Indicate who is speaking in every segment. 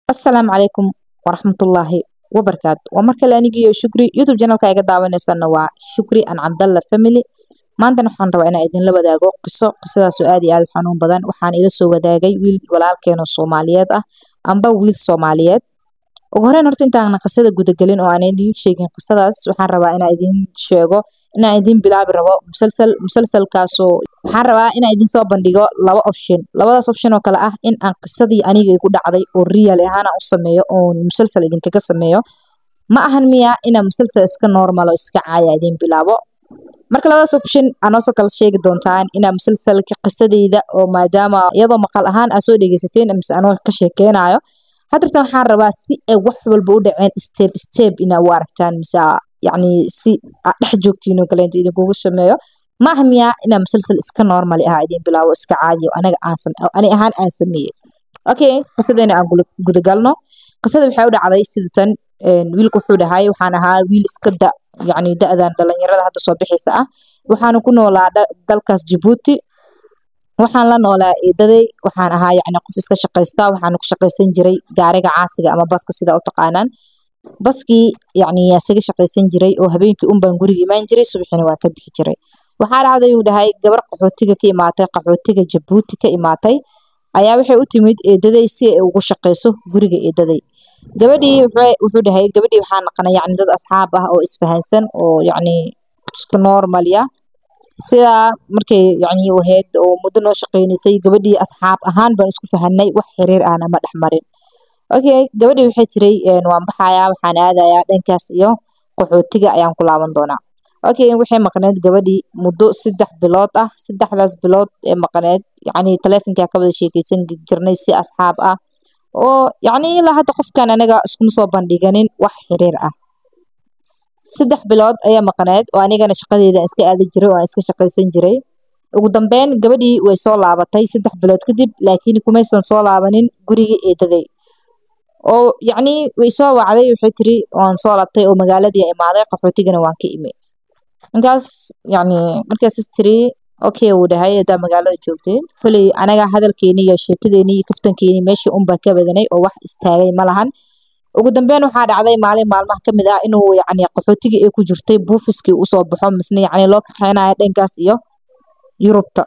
Speaker 1: asalaamu calaykum waraxmatullaahi wabarakaatu waa mar kale anigiiyo shukri youtube janalka iga daawaneysana waa shukri an cabdalla family maantana waxaan rabaa inaan idinla wadaago qiso qisadaasoo aad iyo aad u xanuun badan waxaan ila soo wadaagay wiil walaalkeeno soomaaliyeed ah amba wiil soomaaliyeed ugu horeyn horta intaan qisada gudagelin oo aan idiin sheegin qisadaas waxaan rabaa inaan idin sheego inaan idin bilaabi rabo musalsal musalsalkaasoo waxaan rabaa inaan idin soo bandhigo laba option labadaas option oo kale ah in aan qisadii aniga igu dhacday oo real ahaan aan u sameeyo oo musalsal idinkaga sameeyo ma ahan miya inaan musalsal iska normal oo iska caaya idin bilaabo marka labadaas option anoosoo kala sheegi doontaan inaa musalsalka qisadeyda oo maadaama iyadoo maqal ahaan aa soo dhegeysateen mise anoo ka sheekeynayo hadirtan waxaan rabaa si ay wax walba u dhaceen step step inaa u aragtaan mise yacni si aad dhex joogtiin oo kale inta idinkugu sameeyo ma aha miyaa inaa musalsal iska normal ah idin bilaabo iska caadiyo anaga aan ani ahaan aan sameeyey okay qisadeena aan gudagalno qisada waxay u dhacday sidatan wiilku wuxuu dhahay waxaan ahaa wiil iska da yacni da-dan dhalinyarada hadda soo bixaysa ah waxaana ku noolaa dalkaas jabuuti waxaan la noolaa eedaday waxaan ahaa yacni qof iska shaqaysta waxaana ku shaqaysan jiray gaariga caasiga ama baska sida u taqaanaan baskii yacni isaga shaqaysan jiray oo habeenkii un baan guriga imaan jiray subaxina waan ka bixi jiray waxaa dhacday uu dhahay gabar qaxootiga ka imaatay qaxootiga jabuuti ka imaatay ayaa waxay u timid eedaday si ay ugu shaqayso guriga eedaday gabadhii wuxuu dhahay gabadhii waxaa naqanay yacni dad asxaab ah oo isfahansan oo yacni isku normalya sidaa markay yacni ahayd oo muddo noo shaqaynaysay gabadhii asxaab ahaan baan isku fahanay wax xiriir ahna ma dhex marin okay gabadhii waxay tiray waan baxayaa waxaan aadayaa dhankaas iyo qaxootiga ayaan ku laaban doonaa okay waxay maqneed gabadhii muddo saddex bilood ah saddexdaas bilood ee maqneed yacni taleefonkaa ka wada sheekeysan jirnay si asxaab ah oo yacni ilaa hadda qofkan anaga iskuma soo bandhiganin wax xiriir ah saddex bilood ayaa maqneed oo anigana shaqadeeda iska aadi jiray oo aan iska shaqaysan jiray ugu dambeyn gabadhii way soo laabatay saddex bilood kadib laakiin kumaysan soo laabanin gurigii eedaday oo yacni way soo wacday waxay tiri waan soo laabtay oo magaaladii imaaday qaxootigana waan ka imi markaas yacni markaasas tiri okay wuu dhahay haddaa magaalada joogteen koley anaga hadalkeeni iyo sheekadeeni iyo kaftankeeni meeshii unbaa ka badanay oo wax istaagay ma lahan ugu dambeyn waxaa dhacday maalin maalmaha ka mid ah inuu yacni qaxootigii ay ku jirtay buufiskii usoo baxo misna yacni loo kaxeynayo dhankaas iyo yurubta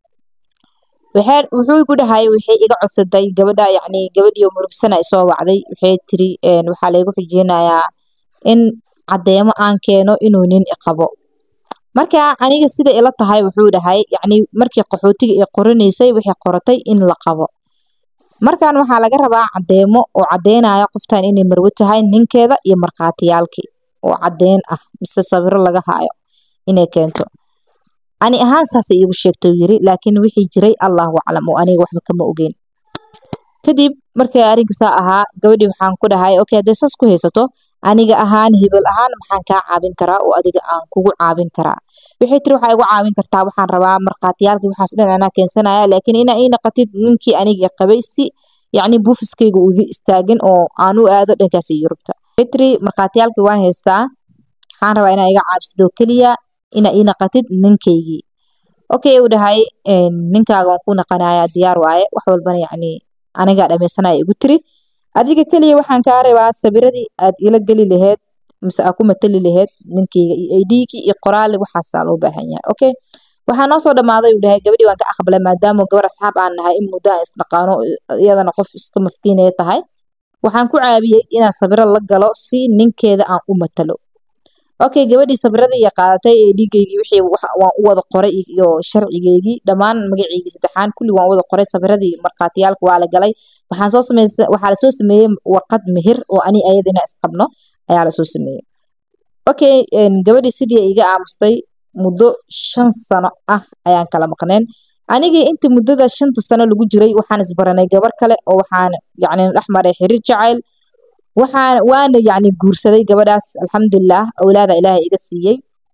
Speaker 1: waxay wuxuu igu dhahay waxay iga codsaday gabadha yacni gabadhii murugsana ay soo wacday waxay tiri waxaa laygu xujeynayaa in caddeemo aan keeno inuu nin iqabo marka aniga sida ila tahay wuxuu dhahay yacni markii qaxootiga ay qoranaysay waxay qoratay in la qabo markan waxaa laga rabaa caddeemo oo caddeynaya qoftan inay marwo tahay ninkeeda iyo markhaatiyaalkii oo caddeyn ah mise sawiro laga haayo inay keento ani ahaan saasay iigu sheegtay yiri laakiin wixii jiray allahu aclam oo aniga waxba kama ogeyn kadib markay arrinkasaa ahaa gabadhii waxaan ku dhahay okay haddee saas ku haysato aniga ahaan hebel ahaan maxaan kaa caabin karaa oo adiga aan kugu caabin karaa waxay tiri waxaa igu caawin kartaa waxaan rabaa markhaatiyaalkii waxaas dhan anaa keensanaya laakiin inaa ii naqatid ninkii aniga qabay si yacni buufiskayga uu iga istaagin oo aan u aado dhankaas iyo yurubta waxay tiri markhaatiyaalkii waan haystaa waxaan rabaa inaa iga caabsidoo keliya inaa ii naqatid ninkaygii okay uu dhahay ninkaaga waan ku naqanayaa diyaar waaye wax walbana yacni anigaa dhammaysanaya igu tiri adiga keliya waxaan kaa rabaa sabiradii aad ila geli laheyd mise aa ku matali laheyd ninkeyga iyo aidhigii iyo qoraali waxaasaa loo baahan yahay okay waxaa noo soo dhammaaday uu dhahay gabadhii waan ka aqbalay maadaama gabar asxaab aan nahay in muddo aan isdhaqaano iyadana qof iska maskiinaya tahay waxaan ku caabiyey inaan sabiro la galo si ninkeeda aan u matalo okay gabadhii sabiradii iyo qaadatay aidhigeygii wixii waan u wada qoray iyo sharcigeygii dhammaan magaceygii saddexaan kulli waan wada qoray sabiradii markhaatiyaalka waa la galay waxaan soo sameysay waxaa lasoo sameeyey warqad mehir oo ani ayadina isqabno ayaa lasoo sameeyey okay gabadhii sidii iga aamustay muddo shan sano ah ayaan kala maqneen anigii intii muddada shanta sano lagu jiray waxaan isbaranay gabar kale oo waxaan yacni dhex maray xiriir jacayl waxaan waana yacni guursaday gabadhaas alxamdulilah awlaada ilaahay iga siiyey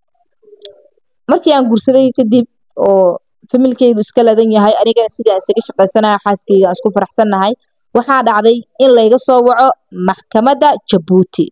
Speaker 1: markii aan guursaday kadib oo familkeygu iska ladan yahay anigana sidii aan isaga shaqaysanaya xaaskeyga aan isku faraxsannahay waxaa dhacday in layga soo waco maxkamadda jabuuti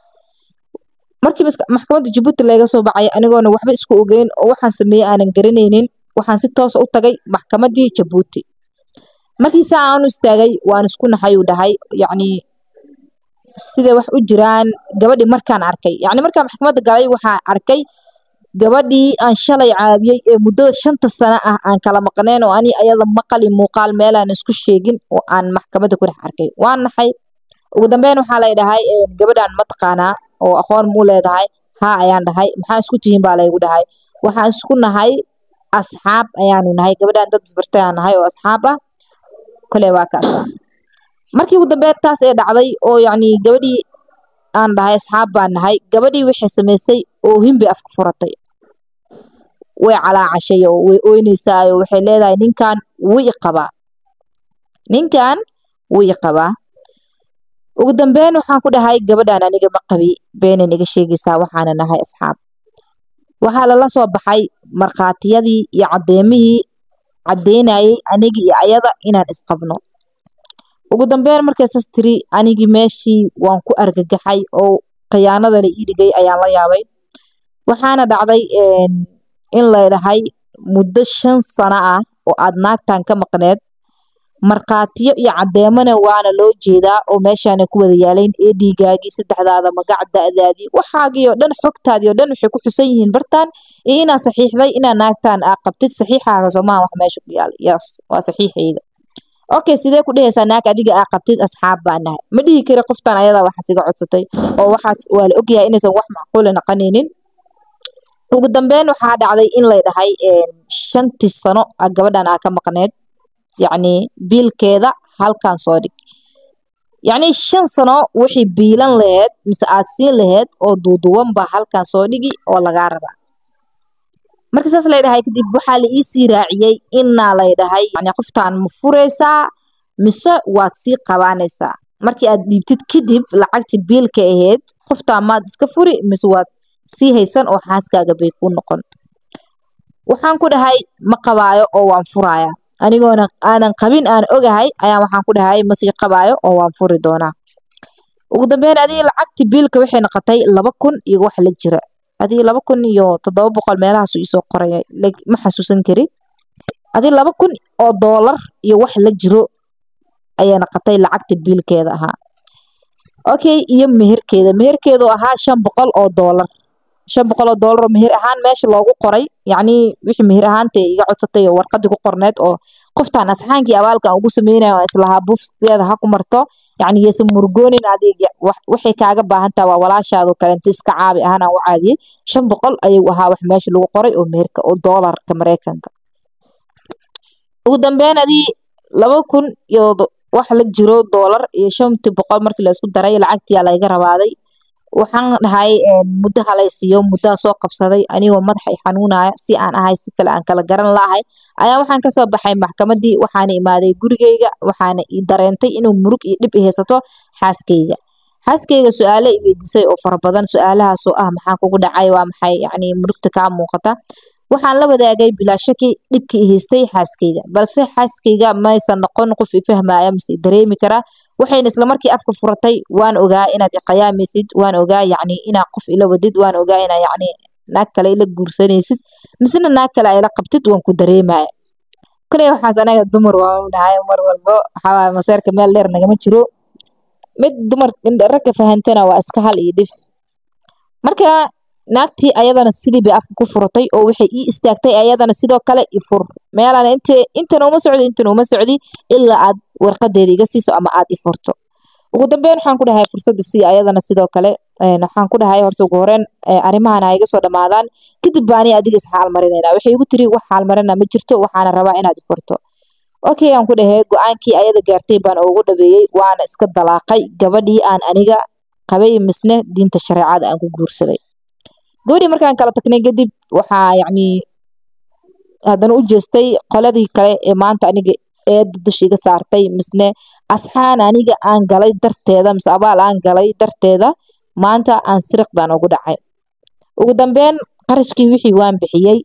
Speaker 1: markii maxkamadda jabuuti layga soo bacay anigoona waxba isku ogeyn oo waxaan sameeyey aanan garanaynin waxaan si toosa u tagay maxkamaddii jabuuti markii saa aan u istaagay waan isku naxay uu dhahay yacni siday wax u jiraan gabadhii markaan arkay yacni markaan maxkamadda galay waxaan arkay gabadhii aan shalay caabiyey ee muddada shanta sano ah aan kala maqneen oo ani ayada maqal iyo muuqaal meelaan isku sheegin oo aan maxkamadda ku dhex arkay waan naxay ugu dambeyn waxaa lay dhahay gabadhaan ma taqaanaa oo aqoon muu leedahay haa ayaan dhahay maxaa isku tihiin baa laygu dhahay waxaan isku nahay asxaab ayaanu nahay gabadhaan dad isbartay aan nahay oo asxaab ah kole waa kaas markii ugu dambeyn taas ee dhacday oo yacni gabadhii aan dhahay asxaab baan nahay gabadhii waxay samaysay oohin bay afka furatay way calaacashay oo way ooynaysaa oo waxay leedahay ninkan wuu i qabaa ninkan wuu i qabaa ugu dambeyn waxaan ku dhahay gabadhaan aniga ma qabi beenan iga sheegaysaa waxaana nahay asxaab waxaa lala soo baxay markhaatiyadii iyo caddeemihii caddeynayay anigi iyo ayada inaan isqabno ugu dambeyn markaysas tiri anigii meeshii waan ku argagaxay oo khiyaanada la ii dhigay ayaan la yaabay waxaana dhacday in ladhahay muddo shan sano ah oo aad naagtan ka maqneed markhaatiyo iyo caddeemana waana loo jeedaa oo meeshaana ku wada yaalayn ee dhiigaagii saddexdaada magac da'daadii waxaagii oo dhan xogtaadii oo dhan waxay ku xusan yihiin bartaan iyo inaa saxiixday inaa naagtan aa qabtid saxiixaaga soomaha wax meesha ku yaala yes waa saxiixayga okay sidee ku dhehaysaa naag adiga aa qabtid asxaab baa nahay ma dhihi kari qoftan ayadaa waxaas iga codsatay oo waxaas waa la ogyahay inaysan wax macquula naqanaynin ugu dambeyn waxaa dhacday in lay dhahay shantii sano gabadhan aa ka maqneed yacni biilkeeda halkan soo dhig yacni shan sano wixii biilan laheyd mise aad siin laheyd oo duuduwan baa halkan soo dhigi oo lagaa rabaa marka saas lay dhahay kadib waxaa la iisii raaciyey inaa lay dhahay yani qoftaan ma furaysaa mise waad sii qabaanaysaa markii aad dhiibtid kadib lacagtii biilka ahayd qoftaan maad iska furi mise waad sii haysan oo xaaskaaga bay ku noqon waxaan ku dhahay ma qabaayo oo waan furaaya anigoona aanan qabin aan ogahay ayaan waxaan ku dhahay masii qabaayo oo waan furi doonaa ugu dambeyn adii lacagtii biilka waxay noqotay laba kun iyo wax la jira adii laba kun iyo toddoba boqol meelahaasu iisoo qoraya ma xasuusan kari adii laba kun oo doolar iyo wax la jiro ayay noqotay lacagta biilkeeda ahaa okay iyo meherkeeda meherkeedu ahaa shan boqol oo doolar shan boqol oo doolar oo meher ahaan meesha loogu qoray yacni wixii meher ahaanta iga codsatay oo warqadii ku qorneed oo qoftaan asxaankii abaalkan ugu sameynayo aan islahaa buufskeeda ha ku marto yacni yeesan murgoonin adig waxay kaaga baahan taha waa walaashaadoo kale inta iska caabi ahaan aan u caabiyey shan boqol ayuu ahaa wax meesha lagu qoray oo meherka oo doolarka mareykanka ugu dambeyn adii laba kun iyo wax la jiro doolar iyo shantii boqol markii la isku daray lacagtiyaa layga rabaaday waxaan dhahay muddo halaysiiyo muddaa soo qabsaday anigoo madaxa i xanuunaya si aan ahay si kale aan kala garan laahay ayaa waxaan kasoo baxay maxkamadii waxaana imaaday gurigeyga waxaana i dareentay inuu murug iyo dhib i haysato xaaskeyga xaaskeyga su-aalo i weydiisay oo fara badan su-aalahaasoo ah maxaa kugu dhacay waa maxay yacni murugta kaa muuqata waxaan la wadaagay bilaa shaki dhibkii i haystay xaaskeyga balse xaaskeyga maysan noqon qof i fahmaya mise i dareemi karaa waxayna islamarkii afka furatay waan ogaa inaad iqayaamaysid waan ogaa yacni inaad qof ila wadid waan ogaa inaa yacni naag kale ila guursanaysid misena naag kale ayla qabtid waan ku dareemaya koley waxaas anaga dumar waan dhahay mar walbo waxaa maseerka meel dheer nagama jiro mid dumar ragga fahantana waa iska hal iyo dhif marka naagtii ayadana sidii bay afka ku furatay oo waxay ii istaagtay ayadana sidoo kale i fur meelaan int intana uma socdi intana uma socdi ilaa aad warqadeeda iga siiso ama aad i furto ugu dambeyn waxaan ku dhahay fursadda sii ayadana sidoo kale waxaan ku dhahay horta ugu horeen arrimahan ha iga soo dhammaadaan kadib baani adiga is xaal marinayna waxay igu tiri wax xaal marina ma jirto waxaana rabaa inaad i furto okay aan ku dhahay go-aankii ayada gaartay baan ugu dhabeeyey waana iska dalaaqay gabadhii aan aniga qabay misne diinta shareecada aan ku guursaday gabadhii markaan kala tagnay kadib waxaa yacni haddana u jeestay qoladii kale ee maanta aniga eedda dusha iga saartay misne asxaan aniga aan galay darteeda mise abaal aan galay darteeda maanta aan siriq baan ugu dhacay ugu dambeyn qarashkii wixii waan bixiyey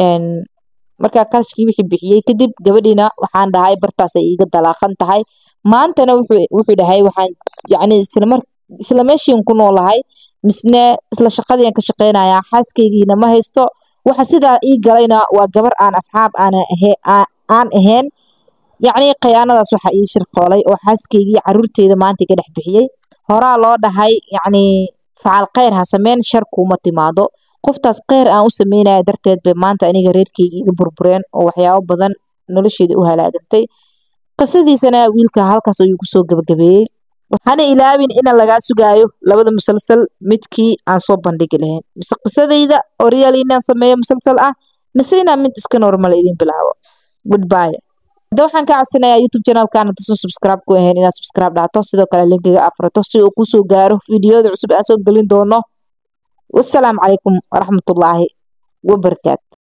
Speaker 1: markaa qarashkii wixii bixiyey kadib gabadhiina waxaan dhahay bartaasay iiga dalaaqan tahay maantana wuxuu dhahay waxaan yacni islamar isla meeshiin ku noolahay misne isla shaqadiian ka shaqeynayaa xaaskeygiina ma haysto waxa sidaa ii galayna waa gabar aan asxaab aan ahayn yacnii khiyaanadaas waxaa ii shirqoolay oo xaaskaygii caruurteeda maanta iga dhex bixiyey horaa loo dhahay yacnii facal kheyr ha sameyn shar kuuma timaado qoftaas kheyr aan u sameynaya darteed bay maanta aniga reerkeyga iga burbureen oo waxyaabo badan nolosheeda u halaagantay qisadiisana wiilka halkaas ayuu kusoo gabagabeeyey hana ilaabin ina lagaa sugaayo labada musalsal midkii aan soo bandhigi lahayn mise qisadayda oo real inaan sameeyo musalsal ah mise inaan mid iska normal idin bilaabo goodbye hadda waxaan ka codsanayaa youtube channelkan hadduusan subscribe ku ahayn inaad subscribe dhahto sidoo kale linkiga afrato si uu kusoo gaaro fiidiyoda cusub aan soo gelin doono wassalaamu calaykum waraxmatullaahi wabarakaatu